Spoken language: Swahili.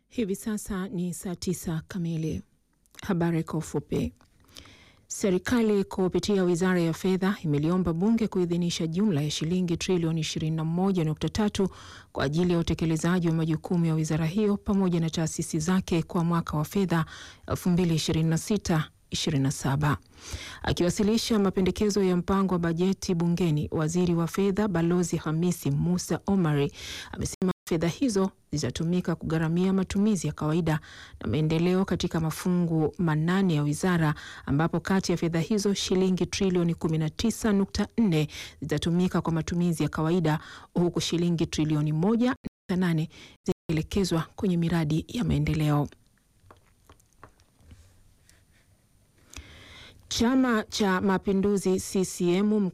Hivi sasa ni saa tisa kamili. Habari kwa ufupi. Serikali kupitia Wizara ya Fedha imeliomba Bunge kuidhinisha jumla ya shilingi trilioni 21.3 kwa ajili ya utekelezaji wa majukumu ya wizara hiyo pamoja na taasisi zake kwa mwaka wa fedha 2026 27. Akiwasilisha mapendekezo ya mpango wa bajeti bungeni, waziri wa fedha Balozi Hamisi Musa Omari amesema fedha hizo zitatumika kugharamia matumizi ya kawaida na maendeleo katika mafungu manane ya wizara, ambapo kati ya fedha hizo shilingi trilioni 19.4 zitatumika kwa matumizi ya kawaida huku shilingi trilioni 1.8 zikielekezwa kwenye miradi ya maendeleo. Chama cha Mapinduzi CCM